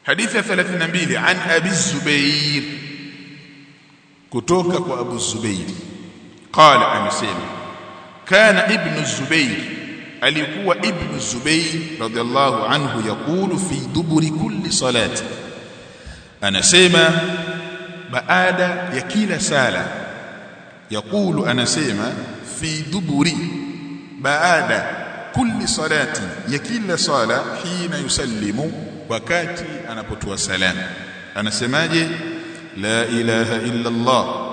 hadithi ya 32 an abi zubair kutoka kwa abu zubair qala amesema kana ibn zubair alikuwa ibn zubair radhiallahu anhu yakulu fi duburi kulli salati anasema baada ya kila sala yakulu anasema fi duburi baada kulli salati ya kila sala hina yusallimu wakati anapotoa salamu anasemaje la ilaha illa Allah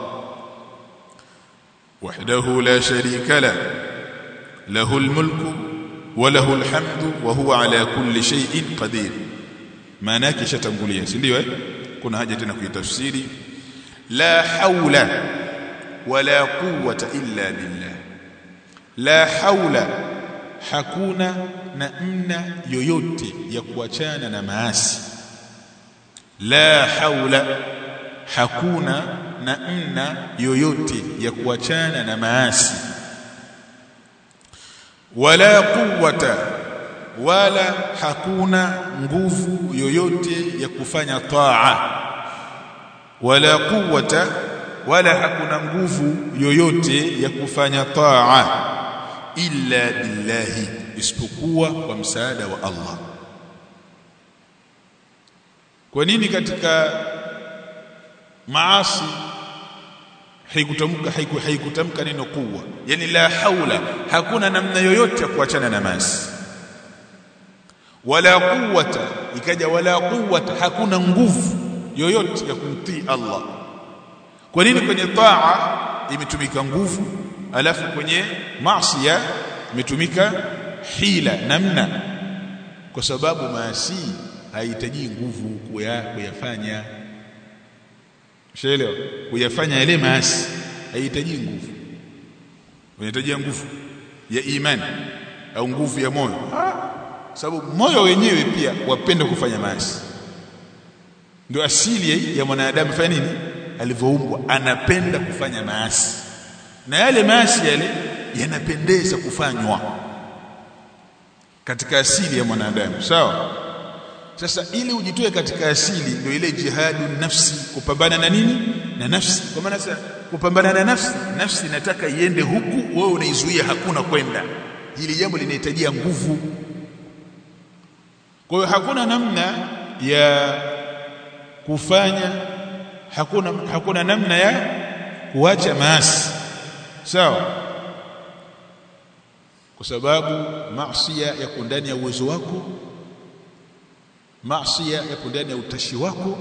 wahdahu la sharika la له الملك وله الحمد وهو على كل شيء قدير maana yake shatangulia si ndio eh kuna haja tena kuitafsiri la haula wala quwwata illa billah la haula hakuna namna yoyote ya kuachana na maasi la haula hakuna namna yoyote ya kuachana na maasi wala quwwata wala hakuna nguvu yoyote ya kufanya taa wala quwwata wala hakuna nguvu yoyote ya kufanya taa illa billahi isipokuwa kwa msaada wa Allah kwa nini katika maasi haikutamka haiku, haikutamka neno kuwa yani la haula hakuna namna yoyote ya kuachana na maasi wala quwwata ikaja wala quwwata hakuna nguvu yoyote ya kumtii Allah kwa nini kwenye taa imetumika nguvu alafu kwenye maasi imetumika hila namna kwa sababu maasi haihitaji nguvu kuyafanya Ushaelewa? Kuyafanya yale maasi haihitaji nguvu. Unahitaji nguvu ya imani au nguvu ya moyo. Sababu moyo wenyewe pia wapenda kufanya maasi. Ndio asili ya mwanadamu fanya nini? Alivyoumbwa anapenda kufanya maasi. Na yale maasi yale yanapendeza kufanywa katika asili ya mwanadamu. Sawa? Sasa ili ujitoe katika asili ndio ile jihadu nafsi kupambana na nini? Na nafsi. Kwa maana sasa kupambana na nafsi, nafsi inataka iende huku, wewe unaizuia hakuna kwenda. Hili jambo linahitajia nguvu. Kwa hiyo hakuna namna ya kufanya hakuna hakuna namna ya kuacha maasi. Sawa? Kwa sababu maasi yako ndani ya uwezo wako maasi yapo ndani ya utashi wako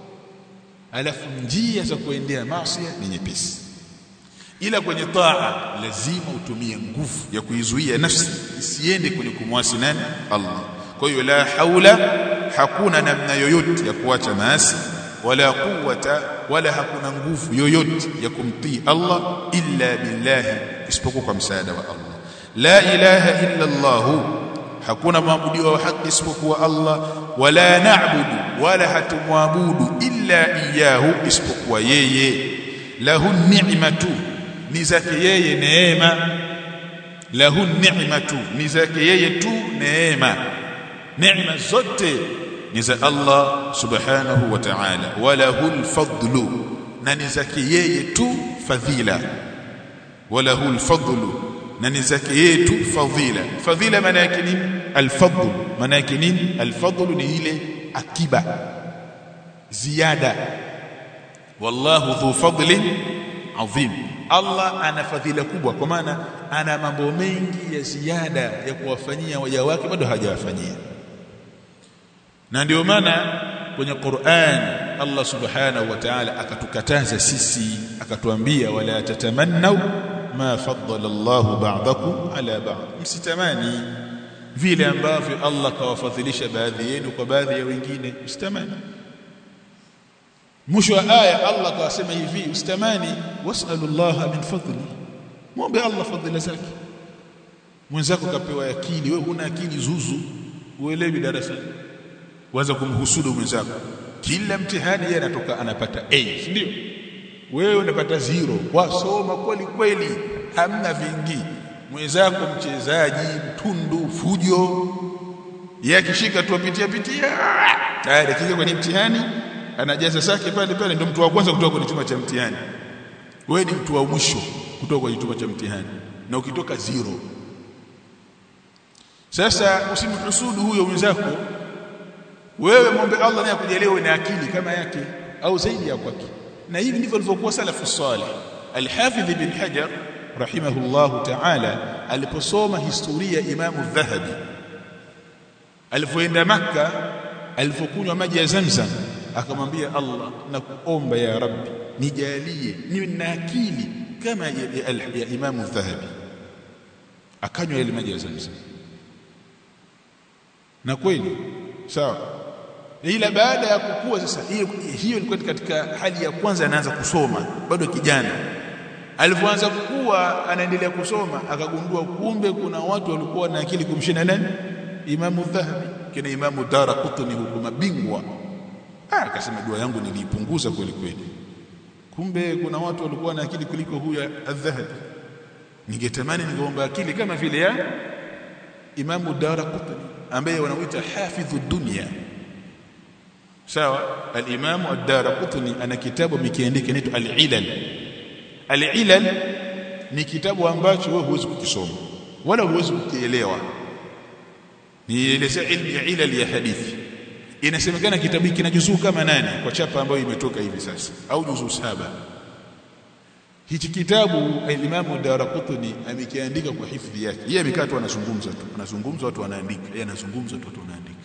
alafu njia za kuendea maasi ni nyepesi ila kwenye taa lazima utumie nguvu ya kuizuia nafsi isiende kwenye kumwasi nani Allah kwa hiyo la haula hakuna namna yoyote ya kuacha maasi wala quwwata wala hakuna nguvu yoyote ya kumtii Allah illa billahi isipokuwa kwa msaada wa Allah la ilaha illa Allah hakuna maabudiwa wa haki isipokuwa Allah wala na'budu wala hatumwabudu illa iyahu isipokuwa yeye lahu ni'matu ni zake yeye neema lahu ni'matu ni zake yeye tu neema neema zote ni za Allah subhanahu wa ta'ala walahu alfadlu na ni zake yeye tu fadhila walahu alfadlu na ni zake yeye tu fadhila fadhila maana yake nini alfadl maana yake nini alfadl ni ile akiba ziada wallahu dhu fadlin adhim Allah ana fadhila kubwa kwa maana ana mambo mengi ya ziada ya kuwafanyia waja wake bado hajawafanyia na ndio maana kwenye Qur'an Allah subhanahu wa ta'ala akatukataza sisi akatuambia wala tatamannu ma faddala Allahu ba'dakum ala ba'd msitamani vile ambavyo Allah kawafadhilisha baadhi yenu kwa baadhi ya wengine msitamani mwisho wa aya Allah kawasema hivi usitamani was'alullaha min fadli muombe Allah fadhila zake mwenzako kapewa akili wewe huna akili zuzu uelewi darasani waanza kumhusudu mwenzako kila mtihani yeye anatoka anapata A si ndio wewe unapata zero wasoma kweli kweli hamna vingi mwenzako mchezaji mtundu fujo yeye akishika tu apitia pitia tayari akija kwenye mtihani anajaza zake pale pale ndio mtu wa kwanza kutoka kwenye chumba cha mtihani wewe ni mtu wa mwisho kutoka kwenye chumba cha mtihani na ukitoka zero sasa usimhusudu huyo mwenzako wewe muombe Allah naye akujalie na akili kama yake au zaidi ya kwake na hivi ndivyo walivyokuwa salafu salih al-Hafidh ibn Hajar rahimahullahu ta'ala aliposoma historia ya Imamu Dhahabi alipoenda maka alipokunywa maji ya Zamzam akamwambia Allah na kuomba ya Rabbi nijalie niwe na akili kama ya, ya, ya Imamu Dhahabi akanywa ile maji ya Zamzam na kweli sawa ila baada ya kukua sasa hiyo hiyo ilikuwa katika hali ya kwanza anaanza kusoma bado kijana alipoanza kukua anaendelea kusoma akagundua kumbe kuna watu walikuwa na akili kumshinda nani Imamu Dhahabi kina Imamu Daraqutni huko mabingwa ah akasema dua yangu niliipunguza kweli kweli kumbe kuna watu walikuwa na akili kuliko huyu Adh-Dhahabi ningetamani ningeomba akili kama vile ya Imamu Daraqutni ambaye wanamuita hafidhu dunya sawa al-Imam ad-Darqutni ana kitabu mikiandika inaitwa al-Ilal al-Ilal ni kitabu ambacho wewe huwezi kukisoma wala huwezi kukielewa ni ile ilmu ya ilal ya hadithi inasemekana kitabu hiki kina juzuu kama nane kwa chapa ambayo imetoka hivi sasa au juzuu saba hichi kitabu al-Imam ad-Darqutni amekiandika kwa hifadhi yake yeye amekaa tu anazungumza tu anazungumza watu wanaandika yeye anazungumza tu watu wanaandika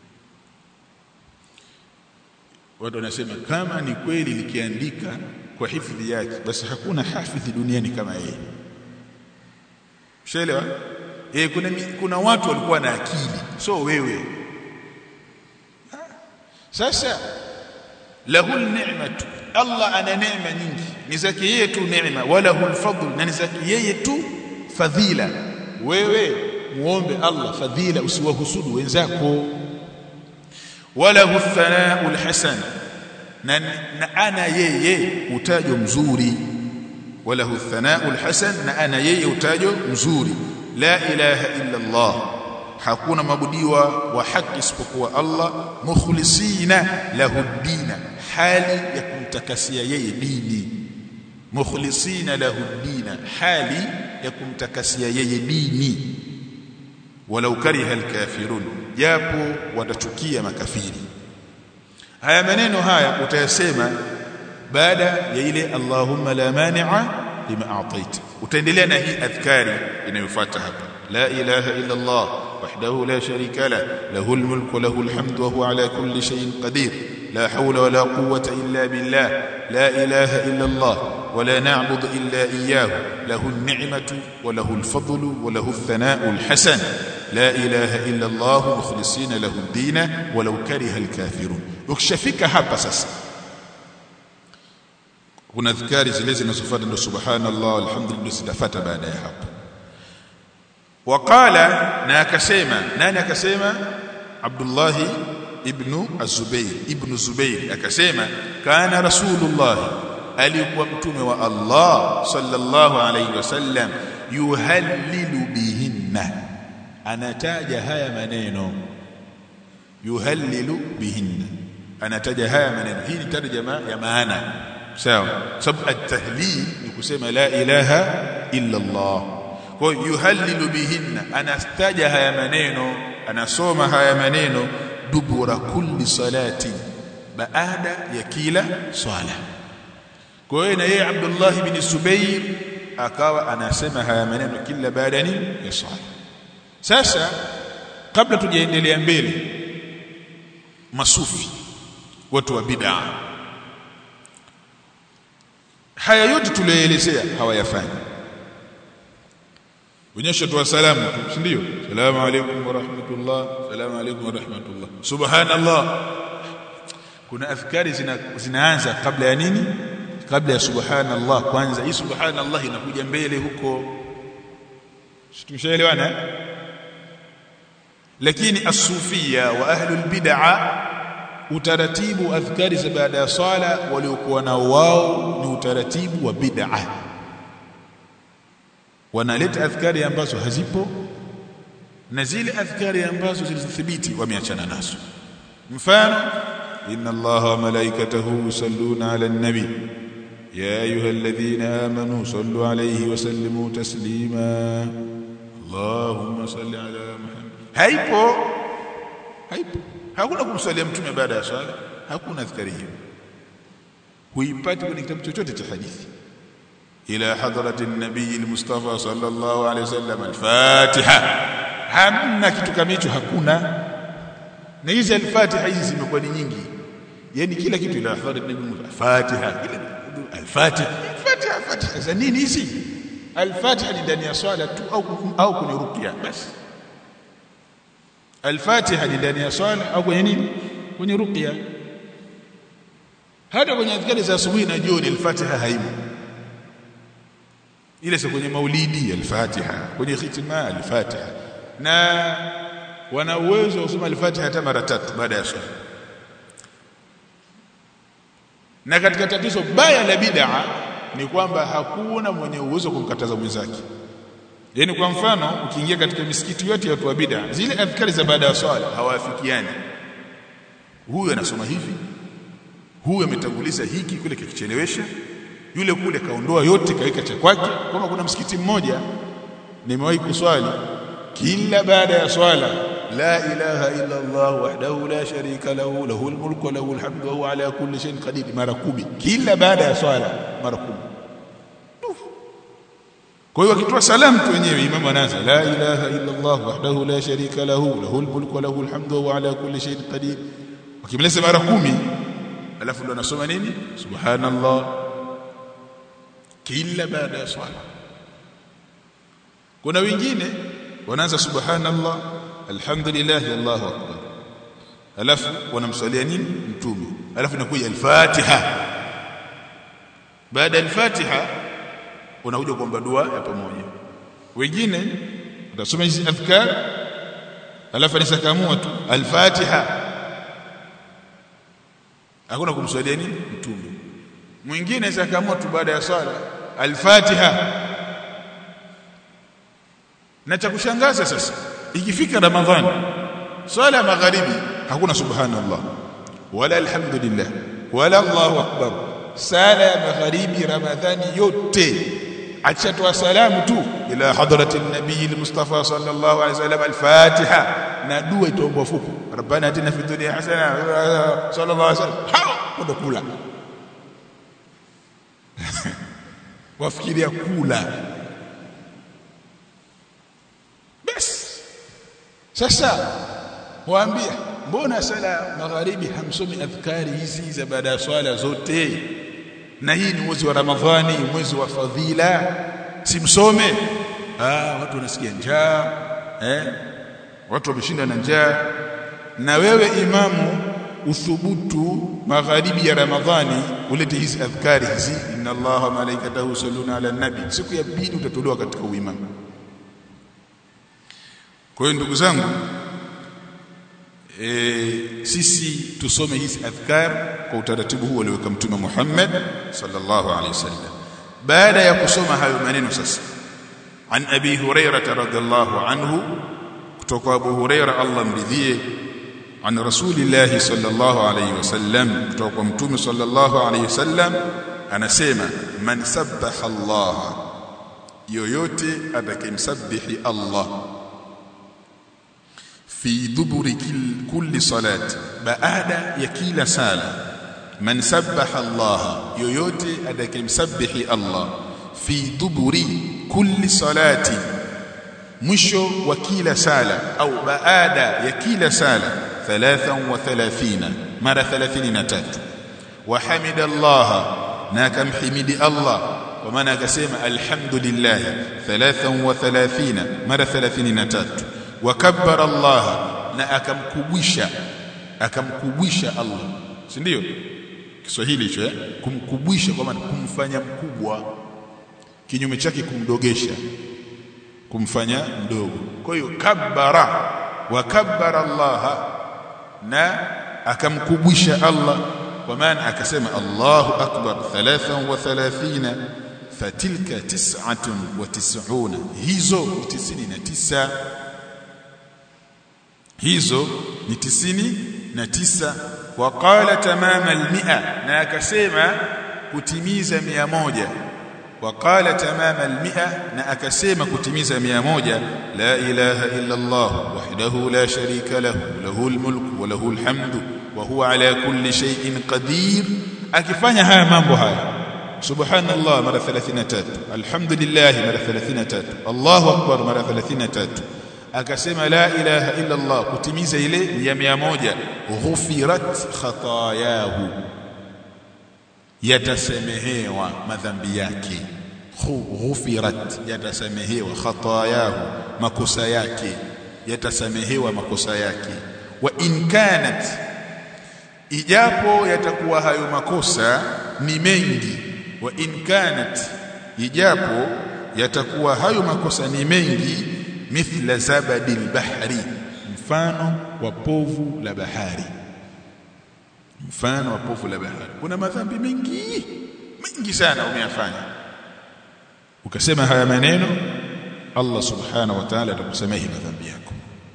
watu wanasema kama ni kweli likiandika kwa hifadhi yake basi hakuna hafidhi duniani kama yeye Ushaelewa? Eh kuna kuna watu walikuwa na akili so wewe sasa lahu ni'matu Allah ana neema nyingi ni zake yeye tu neema wala hul fadl na ni zake yeye tu fadhila wewe muombe Allah fadhila usiwahusudu wenzako wala huthanau alhasan na, na ana yeye utajo mzuri wala huthanau alhasan na ana yeye utajo mzuri la ilaha illa Allah hakuna mabudiwa wa haki isipokuwa Allah mukhlisina lahu dina hali ya kumtakasia yeye dini mukhlisina lahu dina hali ya kumtakasia yeye dini walau kariha alkafirun japo watachukia makafiri haya maneno haya utayasema baada ya ile Allahumma la mani'a lima a'taita utaendelea na hii adhkari inayofuata hapa la ilaha illa Allah wahdahu la sharika la lahu almulku wa lahu alhamdu wa huwa ala kulli shay'in qadir لا حول ولا قوة إلا بالله لا إله إلا الله ولا نعبد إلا إياه له النعمة وله الفضل وله الثناء الحسن لا إله إلا الله مخلصين له الدين ولو كره الكافرون ukishafika hapa sasa kuna adhkari zile zinazofuata ndio subhanallah alhamdulillah zitafuata baada ya hapo waqala na akasema nani akasema Abdullah ibn Az-Zubair ibn Zubair akasema kana rasulullah alikuwa mtume wa Allah sallallahu alayhi wasallam yuhallilu bihinna anataja haya maneno yuhallilu bihinna anataja haya maneno hii ni tarjama ya maana sawa sababu at-tahlil ni kusema la ilaha illa Allah kwa yuhallilu bihinna anataja haya maneno anasoma haya maneno dubura kulli salati baada ya kila swala kwa hiyo na yeye Abdullah ibn Zubair akawa anasema haya maneno kila baada ya nini ya swala sasa kabla tujaendelea mbele masufi watu wa bid'a haya yote tulioelezea hawayafanyi onyesha tu salamu tu si ndio salamu alaykum wa rahmatullah salamu alaykum wa rahmatullah subhanallah kuna afkari zina, zinaanza kabla ya nini kabla ya subhanallah kwanza hii subhanallah inakuja mbele huko tumeshaelewana lakini as-sufia wa ahlul bid'a utaratibu adhkari za baada ya swala waliokuwa nao wao ni utaratibu wa bid'a wanaleta adhkari ambazo hazipo na zile adhkari ambazo zilizothibiti wameachana nazo mfano inna allaha wa malaikatahu yusalluna ala nabi ya ayyuhalladhina amanu sallu alayhi wa sallimu taslima allahumma salli ala muhammad haipo haipo hakuna kumsalia mtume baada ya swala hakuna dhikari hiyo huipati kwenye kitabu chochote cha hadithi ila hadrati nabii almustafa sallallahu alayhi wasallam alfatiha hamna kitu kama hicho hakuna na hizi alfatiha hizi zimekuwa ni nyingi yani kila kitu ila hadrati nabii alfatiha kila alfatiha alfatiha fatiha za nini hizi alfatiha ni ndani ya swala tu au au kwenye ruqya basi alfatiha ni ndani ya swala au kwenye nini kwenye ruqya hata kwenye adhkari za asubuhi na jioni al-Fatiha haimo ile sio kwenye maulidi al-Fatiha kwenye khitima al-Fatiha na wana uwezo wa kusoma al-Fatiha hata mara tatu baada ya swala na katika tatizo baya la bid'a ni kwamba hakuna mwenye uwezo kumkataza mwenzake yaani kwa mfano ukiingia katika misikiti yote ya watu wa bid'a zile adhkari za baada ya swala hawaafikiani huyu anasoma hivi huyu ametanguliza hiki kule kikichelewesha yule kule kaondoa yote kaweka cha kwake kama kuna msikiti mmoja nimewahi kuswali kila baada ya swala la ilaha illa Allah wahdahu la sharika lahu lahul mulku wa lahul hamdu wa huwa ala kulli shay'in qadir mara kumi kila baada ya swala mara kumi kwa hiyo akitoa salamu tu wenyewe imamu anaanza la ilaha illa Allah wahdahu la sharika lahu lahul mulku wa lahul hamdu wa huwa ala kulli shay'in qadir wakimaliza mara kumi alafu ndo anasoma nini subhanallah kila baada ya swala kuna wengine wanaanza subhanallah alhamdulillah allahu akbar alafu wanamswalia nini mtume alafu inakuja al-fatiha baada ya al-fatiha unakuja kuomba dua ya pamoja wengine utasoma hizi adhkar alafu anisakamua tu al-fatiha hakuna kumswalia nini mtume mwingine zakaamua tu baada ya swala al-Fatiha na cha kushangaza sasa ikifika ramadhani swala ya magharibi hakuna subhanallah wala alhamdulillah wala allahu akbar sala ya magharibi ramadhani yote achatoa salamu tu ila hadrati nabii al-mustafa sallallahu alaihi wasallam al-fatiha na dua itaombwa fupi rabbana atina fid dunya hasana sallallahu alaihi wasallam hao ndo kula wafikiria kula basi sasa waambia mbona sala magharibi hamsomi adhkari hizi za baada ya swala zote na hii ni mwezi wa ramadhani mwezi wa fadhila simsome ah watu wanasikia njaa eh watu wameshinda na njaa na wewe imamu uthubutu magharibi ya ramadhani ulete hizi adhkari hizi inna allaha malaikatahu yusalluna ala nabi siku ya pili utatolewa katika uimamu kwa hiyo ndugu zangu e, sisi tusome hizi adhkar kwa utaratibu huu alioweka mtume Muhammad sallallahu alaihi wasallam baada ya kusoma hayo maneno sasa an abi hurairah radhiallahu anhu kutoka abu hurairah Allah mridhie an rasulillahi sallallahu alaihi wasallam kutoka kwa mtume sallallahu alaihi wasallam anasema man sabbaha Allah yoyote atakayemsabihi Allah fi duburi kulli salati baada ya kila sala man sabbaha Allah yoyote atakayemsabihi Allah fi duburi kulli salati mwisho wa kila sala au baada ya kila sala 33 mara 33 wa hamida Allah na akamhimidi Allah kwa maana akasema alhamdulillah 33 mara 33 wakabbara Allah na akamkubwisha akamkubwisha Allah si ndio Kiswahili hicho eh kumkubwisha kwa maana kumfanya mkubwa kinyume chake kumdogesha kumfanya mdogo kwa hiyo kabbara wakabbara Allah na akamkubwisha Allah kwa maana akasema Allahu akbar 33 fatilka 99 hizo ni 99 hizo ni tisini na tisa waqala tamama almi'a na akasema kutimiza mia moja waqala tamama almi'a na akasema kutimiza mia moja la ilaha illa Allah wahdahu la sharika lahu lahul mulku wa lahul hamdu wa huwa ala kulli shay'in qadir akifanya haya mambo haya subhanallah mara 33 alhamdulillah mara 33 Allahu akbar mara 33 akasema la ilaha illa Allah kutimiza ile ya 100 ghufirat khatayahu yatasamehewa madhambi yake ghufirat yatasamehewa khatayahu makosa yake yatasamehewa makosa yake wa in kanat ijapo yatakuwa hayo makosa ni mengi wa in kanat ijapo yatakuwa hayo makosa ni mengi mithla zabadil bahri mfano wa povu la bahari mfano wa povu la bahari kuna madhambi mengi mengi sana umeyafanya ukasema haya maneno Allah subhanahu wa ta'ala atakusamehe madhambi yako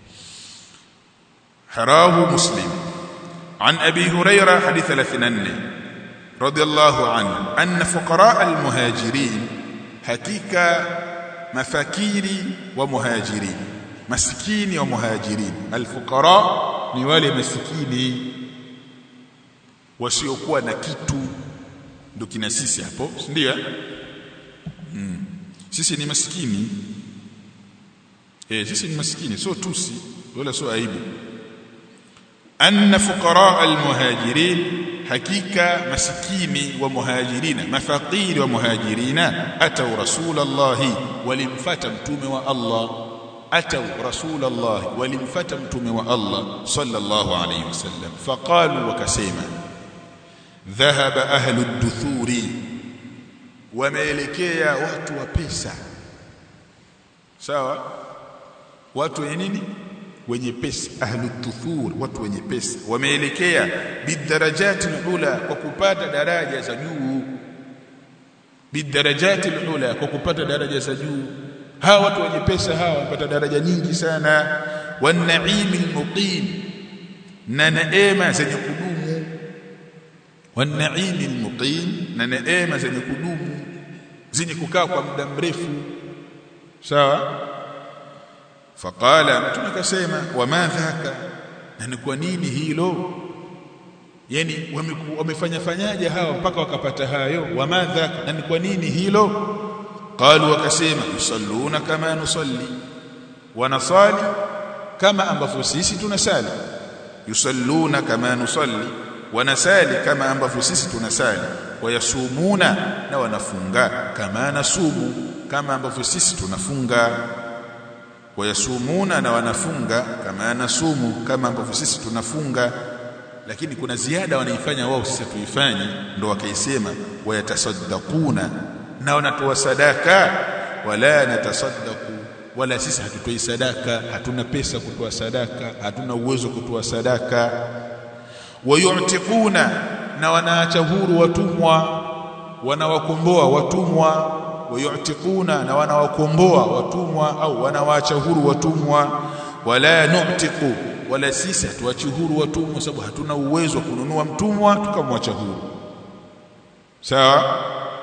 harahu muslim عن أبي هريرة حديث 34 رضي الله عنه أن فقراء المهاجرين حقيقة مفاكيري ومهاجرين مسكيني ومهاجرين الفقراء ni wale masikini wasiokuwa na kitu ndio kina sisi hapo si ndio mm. sisi ni masikini eh sisi ni masikini sio tusi wala sio aibu anna fuqara almuhajirin hakika masikini wa muhajirina mafaqiri wa muhajirina atau rasulullah walimfata mtume wa Allah atau rasulullah walimfata mtume wa Allah sallallahu alayhi wasallam faqalu wakasema dhahaba ahlu ad-duthuri wameelekea watu wa pesa sawa watu wenye nini wenye pesa ahlu tuthur watu wenye pesa wameelekea bidarajati ula kwa kupata daraja za juu bidarajati ula kwa kupata daraja za juu hawa watu wenye pesa hawa wamepata daraja nyingi sana wanaimi almuqim na neema zenye kudumu wanaimi almuqim na neema zenye kudumu zenye kukaa kwa muda mrefu sawa faqala mtume akasema wama dhaka na ni kwa nini hilo yani wamefanya fanyaje hawa mpaka wakapata hayo wama dhaka na ni kwa nini hilo qalu wakasema yusalluna kama nusalli wanasali kama ambavyo sisi tunasali yusalluna kama nusalli wanasali kama ambavyo sisi tunasali wayasumuna na wanafunga kama nasumu kama ambavyo sisi tunafunga wayasumuna na wanafunga kama nasumu kama ambavyo sisi tunafunga lakini kuna ziada wanaifanya wao sisi tuifanye ndo wakaisema wayatasaddaquna na wanatoa sadaka wala natasaddaku wala sisi hatutoi sadaka hatuna pesa kutoa sadaka hatuna uwezo kutoa sadaka wayu'tiquna na wanaacha huru watumwa wanawakomboa watumwa wayu'tiquna na wanawakomboa watumwa au wanawaacha huru watumwa wala nu'tiqu wala sisi hatuachi huru watumwa sababu hatuna uwezo wa kununua mtumwa tukamwacha huru sawa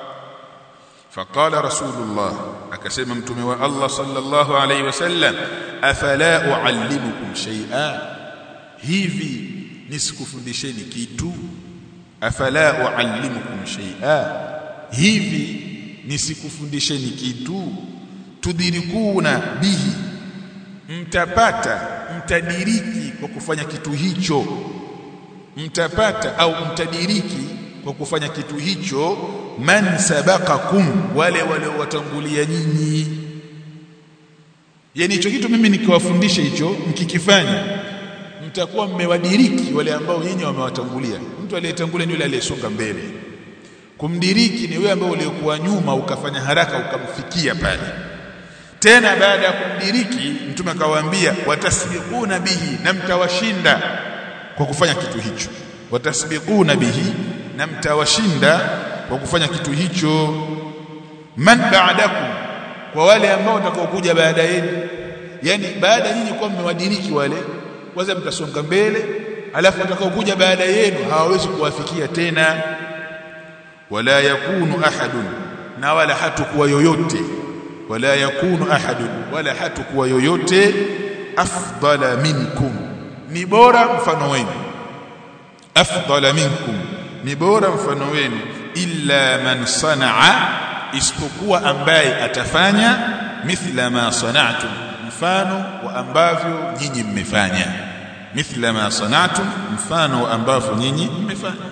فقال رسول الله akasema mtume wa Allah sallallahu alayhi wasallam afala uallimukum shay'a hivi nisikufundisheni kitu afala uallimukum shay'a hivi nisikufundisheni kitu tudirikuna bihi mtapata mtadiriki kwa kufanya kitu hicho mtapata au mtadiriki kwa kufanya kitu hicho man sabaqakum wale waliowatangulia nyinyi yani hicho kitu mimi nikiwafundisha hicho mkikifanya mtakuwa mmewadiriki wale ambao nyinyi wamewatangulia mtu aliyetangulia ni yule aliyesonga mbele kumdiriki ni wewe ambaye uliokuwa nyuma ukafanya haraka ukamfikia pale tena baada ya kumdiriki mtume akawaambia watasbiquna bihi na mtawashinda kwa kufanya kitu hicho watasbiquna bihi na mtawashinda kwa kufanya kitu hicho man ba'dakum kwa wale ambao watakaokuja baada yenu yani baada nyinyi kwa mmewadiriki wale kwanza mtasonga mbele alafu watakaokuja baada yenu hawawezi kuwafikia tena wala yakunu ahadun na wala hatakuwa yoyote wala yakunu ahadun wala hatakuwa yoyote afdala minkum ni bora mfano wenu afdala minkum ni bora mfano wenu illa man sanaa isipokuwa ambaye atafanya mithla ma sana'tum mfano wa ambavyo nyinyi mmefanya mithla ma sana'tum mfano wa ambavyo nyinyi mmefanya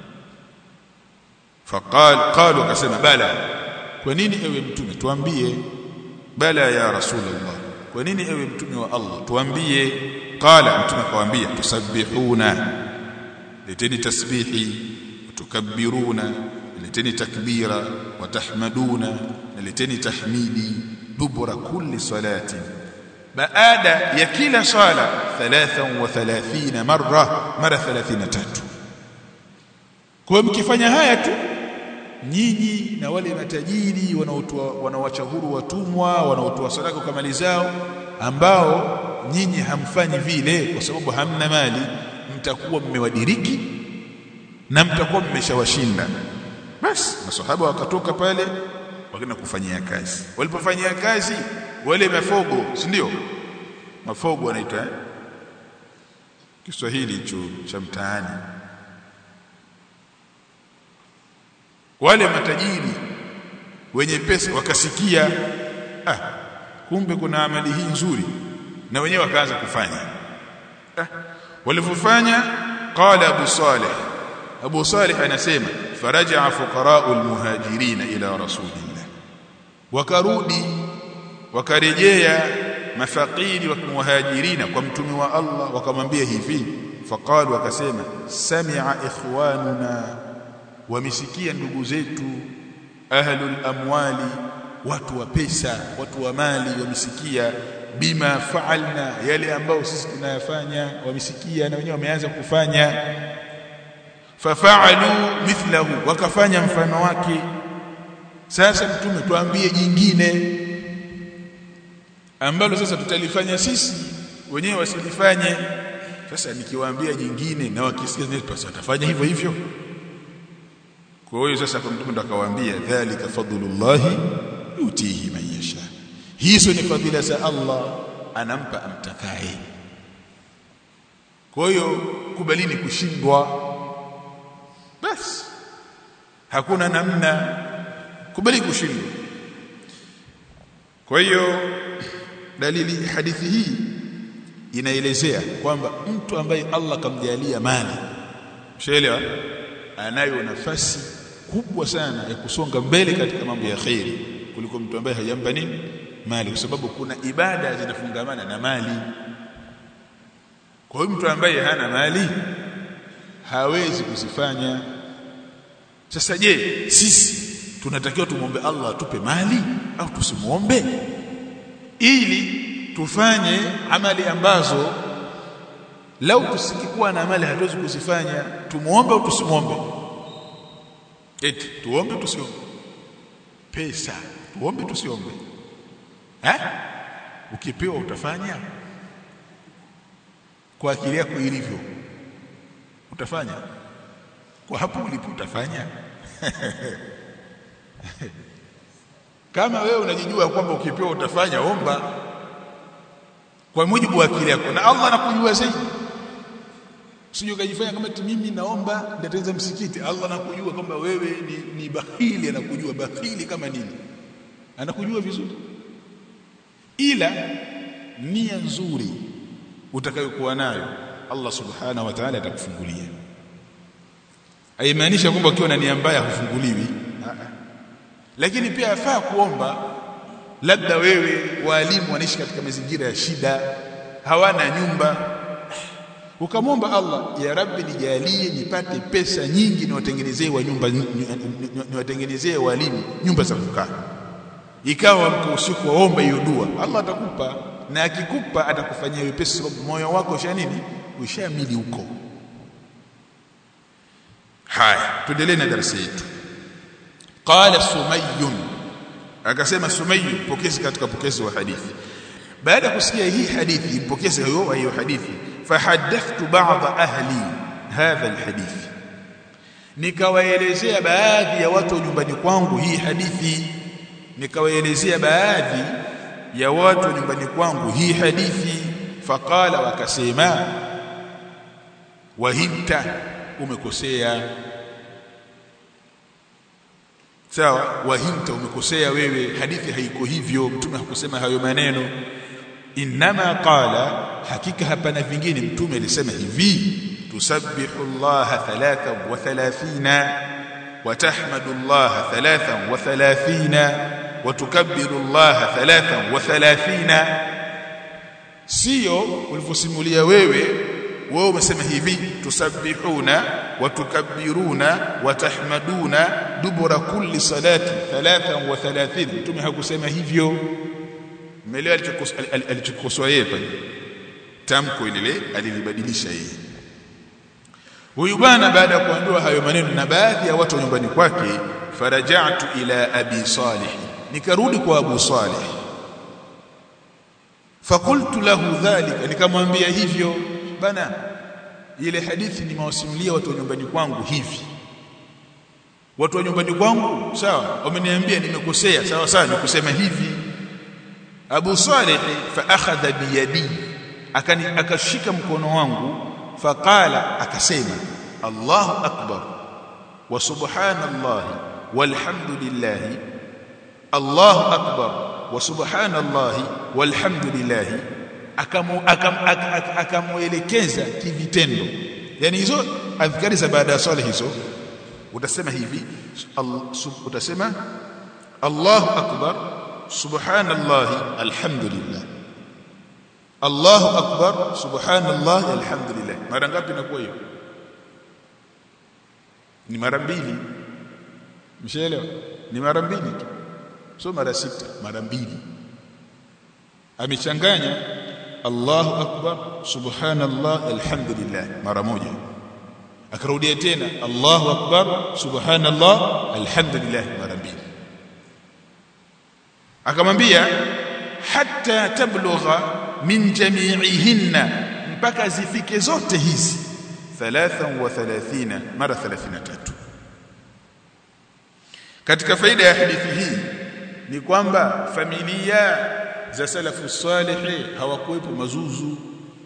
faqal qalu akasema bala kwa nini ewe mtume tuambie bala ya rasulullah kwa nini ewe mtume wa Allah tuambie qala mtume akawaambia tusabbihuna leteni tasbihi tukabbiruna leteni takbira watahmaduna leteni tahmidi dubura kulli salati baada ya kila sala 33 marra mara 33 kwa mkifanya haya tu nyinyi na wale matajiri wanaotoa wanaoacha huru watumwa wanaotoa sadaka kwa mali zao ambao nyinyi hamfanyi vile kwa sababu hamna mali mtakuwa mmewadiriki na mtakuwa mmeshawashinda basi masahaba wakatoka pale wakaenda kufanyia kazi walipofanyia kazi wale mafogo si ndio mafogo wanaita eh? Kiswahili hicho cha mtaani wale matajiri wenye pesa wakasikia ah kumbe kuna amali hii nzuri na wenyewe wakaanza kufanya ah walivyofanya qala abu salih abu salih anasema faraja fuqara'ul muhajirin ila rasulillah wakarudi wakarejea mafaqiri wa muhajirina kwa mtume wa Allah wakamwambia hivi faqalu wakasema sami'a ikhwanuna wamesikia ndugu zetu ahlul amwali watu wa pesa watu wa mali wamesikia bima faalna yale ambao sisi tunayafanya wamesikia na wenyewe wameanza kufanya fafaalu mithlahu wakafanya mfano wake sasa mtume tuambie jingine ambalo sasa tutalifanya sisi wenyewe wasilifanye sasa nikiwaambia jingine na wakisikia basi watafanya hivyo hivyo kwa hiyo sasa kwa mtume ndo akawaambia dhalika fadlullahi yutihi man yasha hizo ni fadhila za Allah anampa amtakaye kwa hiyo kubalini kushindwa basi hakuna namna kubali kushindwa kwa hiyo dalili hadithi hii inaelezea kwamba mtu ambaye Allah kamjalia mali mshaelewa anayo nafasi kubwa sana ya kusonga mbele katika mambo ya khairi kuliko mtu ambaye hajampa nini mali kwa sababu kuna ibada zinafungamana na mali kwa hiyo mtu ambaye hana mali hawezi kuzifanya sasa je sisi tunatakiwa tumwombe Allah atupe mali au tusimuombe ili tufanye amali ambazo lau tusikikuwa na mali hatuwezi kuzifanya tumuombe au tusimuombe eti tuombe tusiombe pesa tuombe tusiombe eh ukipewa utafanya kwa akili yako ilivyo utafanya kwa hapo ulipo utafanya kama wewe unajijua kwamba ukipewa utafanya omba kwa mujibu wa akili yako na Allah anakujua zaidi usije ukajifanya kama mimi naomba nitatengeneza msikiti Allah anakujua kwamba wewe ni, ni bahili anakujua bahili kama nini anakujua vizuri ila nia nzuri utakayokuwa nayo Allah subhanahu wa ta'ala atakufungulia haimaanisha kwamba ukiwa na nia mbaya hufunguliwi lakini pia yafaa kuomba labda wewe walimu wanaishi katika mazingira ya shida hawana nyumba ukamwomba Allah ya rabbi nijalie nipate pesa nyingi niwatengenezee wa nyumba niwatengenezee walimu nyumba za kukaa ikawa mko usiku waomba hiyo dua Allah atakupa na akikupa atakufanyia wepesi sababu moyo wako usha nini ushamili huko haya tuendelee na darasa yetu qala sumayyun akasema sumayyu pokezi katika pokezi wa hadithi baada ya kusikia hii hadithi mpokezi huyo wa hiyo hadithi fahaddathtu ba'd ahli hadha alhadith nikawaelezea baadhi ya watu nyumbani kwangu hii hadithi nikawaelezea baadhi ya watu nyumbani kwangu hii hadithi faqala wakasema wahimta umekosea sawa wahimta umekosea wewe hadithi haiko hivyo mtume hakusema hayo maneno inma qala hakika hapana vingine mtume alisema hivi tusabbihu Allah 33 وتحمد الله ثلاثا وثلاثين وتكبر الله ثلاثا وثلاثين sio ulivyosimulia wewe wewe umesema hivi tusabbihuna watukabbiruna watahmaduna dubura kulli salati 33 mtume hakusema hivyo umeelewa alichokosoa yeye pale tamko lile alilibadilisha yeye huyu bwana baada ya kuambiwa hayo maneno na baadhi ya watu nyumbani kwake faraja'tu ila abi salih nikarudi kwa abu salih fakultu lahu dhalika nikamwambia hivyo bana ile hadithi nimewasimulia watu wa nyumbani kwangu hivi watu wa nyumbani kwangu sawa wameniambia nimekosea sawa sawa nikusema hivi Abu Salih fa akhadha biyadi akani akashika mkono wangu faqala akasema Allahu akbar wa subhanallah walhamdulillah Allahu akbar wa subhanallah walhamdulillah akamuelekeza kivitendo yani hizo adhkari za baada ya swala hizo utasema hivi utasema Allahu akbar subhanallah alhamdulillah Allahu akbar subhanallah alhamdulillah mara ngapi inakuwa hiyo ni mara mbili mshaelewa ni mara mbili tu sio mara sita mara mbili amechanganya Allahu akbar subhanallah alhamdulillah mara moja akarudia tena Allahu akbar subhanallah alhamdulillah mara mbili akamwambia hatta tablugha min jami'ihinna mpaka zifike zote hizi 33 mara 33 katika faida ya hadithi hii ni kwamba familia za salafu salihi hawakuwepo mazuzu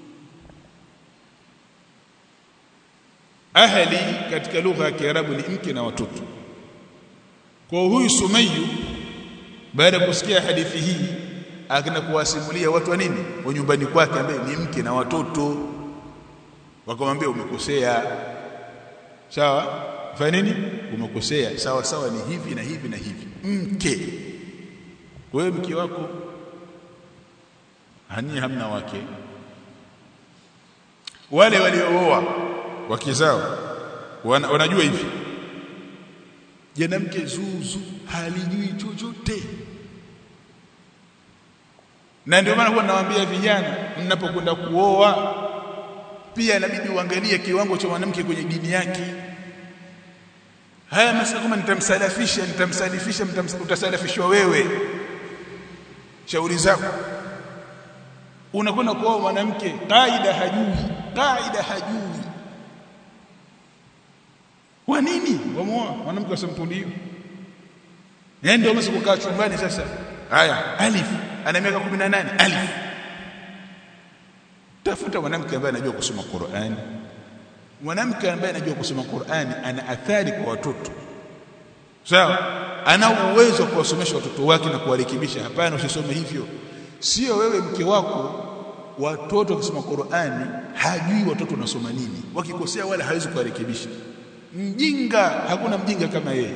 ahli katika lugha ya Kiarabu ni mke na watoto kwa huyu Sumayu baada ya kusikia hadithi hii akina kuwasimulia watu wa nini wa nyumbani kwake ambaye ni mke na watoto wakamwambia umekosea sawa fanya nini umekosea sawa sawa ni hivi na hivi na hivi mke wewe mke wako hani hamna wake wale waliooa wake zao wana, wanajua hivi mke zuzu halijui chochote na ndio maana huwa nawaambia vijana mnapokwenda kuoa pia inabidi uangalie kiwango cha mwanamke kwenye dini yake haya masala kama nitamsalafisha nitamsalifisha utasalafishwa wewe shauri zako unakwenda kuoa mwanamke kaida hajui kaida hajui kwa nini wamuoa mwanamke wa sampuli hiyo yeye ndio msiko kukaa chumbani sasa haya alif ana miaka 18 alif tafuta mwanamke ambaye anajua kusoma Qur'an mwanamke ambaye anajua kusoma Qur'an ana athari kwa watoto sawa ana uwezo wa kuwasomesha watoto wake na kuwarekebisha hapana usisome hivyo sio wewe mke wako watoto kusoma Qur'ani hajui watoto wanasoma nini wakikosea wala hawezi kuwarekebisha mjinga hakuna mjinga kama yeye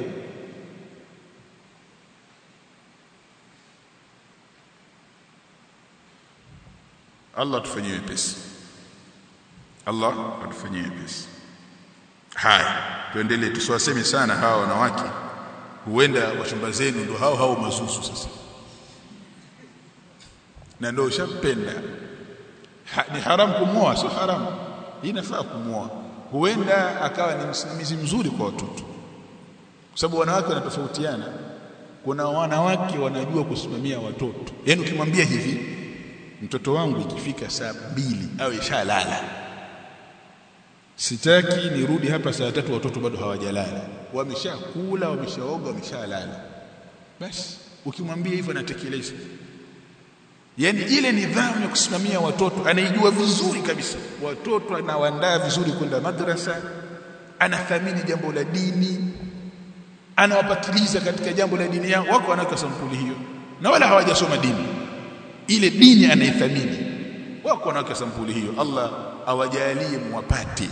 Allah tufanyie wepesi Allah atufanyie wepesi haya tuendelee tusiwaseme sana hawa wanawake huenda wachumba zenu ndo hao hao mazuzu sasa na ndio ushapenda ha, ni haram kumwoa sio haram inafaa kumwoa huenda akawa ni msimamizi mzuri kwa watoto kwa sababu wanawake wanatofautiana kuna wanawake wanajua kusimamia watoto yani ukimwambia hivi mtoto wangu ikifika saa mbili au ishalala sitaki nirudi hapa saa tatu watoto bado hawajalala wameshakula wameshaoga wameshalala basi ukimwambia hivyo anatekeleza yani ile nidhamu ya kusimamia watoto anaijua vizuri kabisa watoto anawaandaa vizuri kwenda madrasa anathamini jambo la dini anawapatiliza katika jambo la dini yao wako wanaweka sampuli hiyo na wala hawajasoma dini ile dini anaithamini wako wanaweka sampuli hiyo Allah awajalie muwapate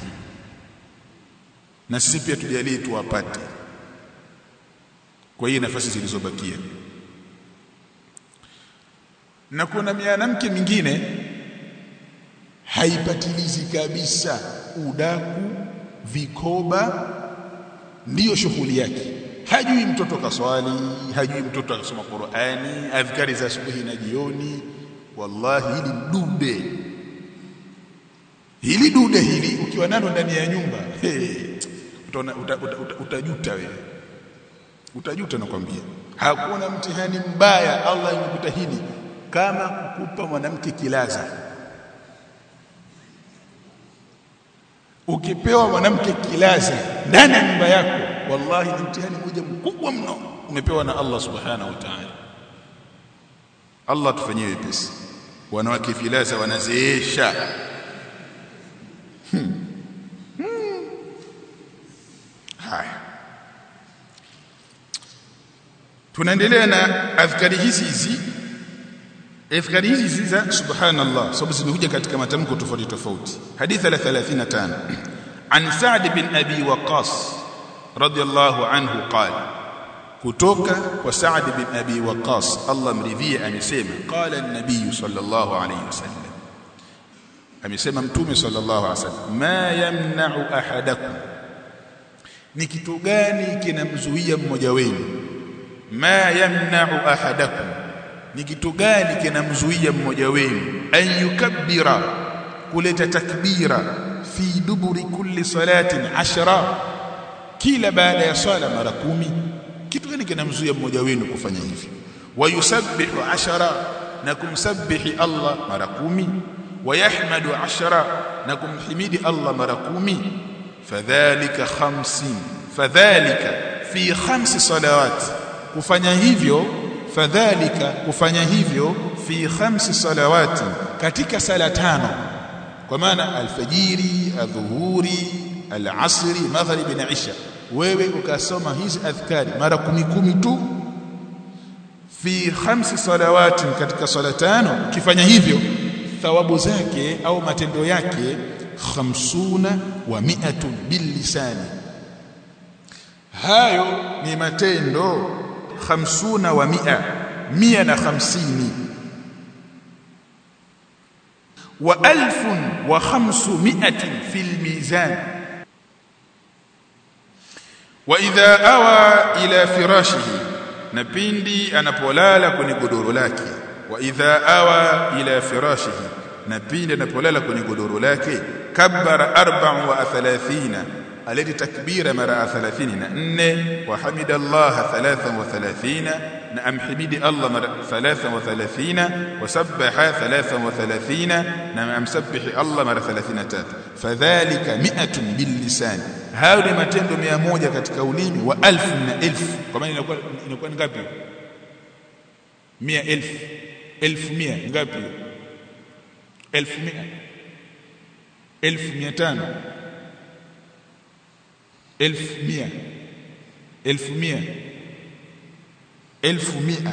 na sisi pia tujalie tuwapate kwa hiyo nafasi zilizobakia na kuna mwanamke mwingine haipatilizi kabisa udaku vikoba ndiyo shughuli yake hajui mtoto kaswali hajui mtoto akasoma Qur'ani adhkari za asubuhi na jioni wallahi hili dude hili dude hili ukiwa nalo ndani ya nyumba hey, utaona uta, uta, uta, utajuta wewe utajuta nakwambia hakuna mtihani mbaya Allah imekutahini kama kukupa mwanamke kilaza ukipewa mwanamke kilaza ndani ya nyumba yako wallahi ni mtihani mmoja mkubwa mno umepewa na Allah subhanahu wa ta'ala Allah tufanyie wepesi wanawake filaza wanazeesha hmm. hmm. haya tunaendelea na adhkari hizi hizi adhkari hizi hizi za subhanallah sababu zimekuja katika matamko tofauti tofauti hadithi la 35 an Sa'd bin Abi Waqqas radiyallahu anhu qala kutoka kwa Sa'd bin Abi Waqqas Allah mridhie amesema qala an-nabiy sallallahu alayhi wasallam amesema mtume sallallahu alayhi wasallam ma yamna'u ahadakum ni kitu gani kinamzuia mmoja wenu ma yamna'u ahadakum ni kitu gani kinamzuia mmoja wenu an yukabbira kuleta takbira fi duburi kulli salatin ashra kila baada ya swala mara kumi kitu gani kinamzuia mmoja wenu kufanya hivi wayusabbihu ashara na kumsabbihi Allah mara kumi wayahmadu ashara na kumhimidi Allah mara kumi fadhalika khamsin fadhalika fi khamsi salawat kufanya hivyo fadhalika kufanya hivyo fi khamsi salawati katika sala tano kwa maana alfajiri adhuhuri alasri maghribi na isha wewe ukasoma hizi adhkari mara kumi kumi tu fi khamsi salawati katika sala tano ukifanya hivyo thawabu zake au matendo yake khamsuna wa mi'atun billisani hayo ni matendo khamsuna wa mi'a mia na hamsini wa alfun wa khamsu mi'atin fil mizan wa idha awa ila firashihi na pindi anapolala kwenye godoro lake wa idha awa ila firashihi na pindi anapolala kwenye godoro lake kabbara arba'u wa thalathina aleti takbira mara 34 wa hamida Allah 33 na amhimidi Allah mara 33 wa sabbaha 33 na amsabbihi Allah mara 33 fadhalika mi'atun billisan hayo ni matendo 100 katika ulimi wa alfu na elfu kwa maana inakuwa inakuwa ngapi 100000 elfu mia ngapi elfu mia elfu mia tano elfu mia elfu mia elfu mia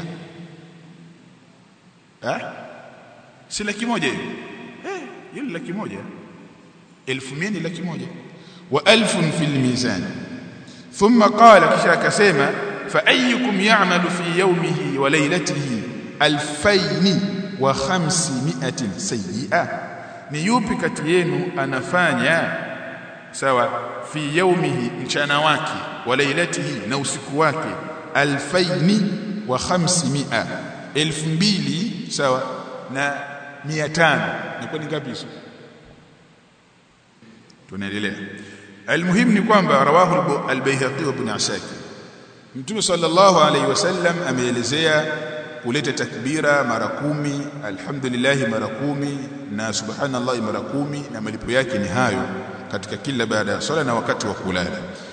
ha? si laki moja hiyo eh hiyo ni laki moja elfu mia ni laki moja wa alfun fil mizan thumma qala kisha akasema fa ayyukum ya'malu fi yawmihi wa laylatihi alfaini wa khamsimiatin sayyi'a ni yupi kati yenu anafanya sawa fi yaumihi mchana wake wa lailatihi na usiku wake alfaini wa khamsimia elfu mbili sawa na mia tano ni ngapi hizo tunaendelea almuhim ni kwamba rawahu al-Baihaqi wa Ibn Asakir Mtume sallallahu alayhi wasallam ameelezea kuleta takbira mara kumi alhamdulillah mara kumi na subhanallah mara kumi na malipo yake ni hayo katika kila baada ya swala na wakati wa kulala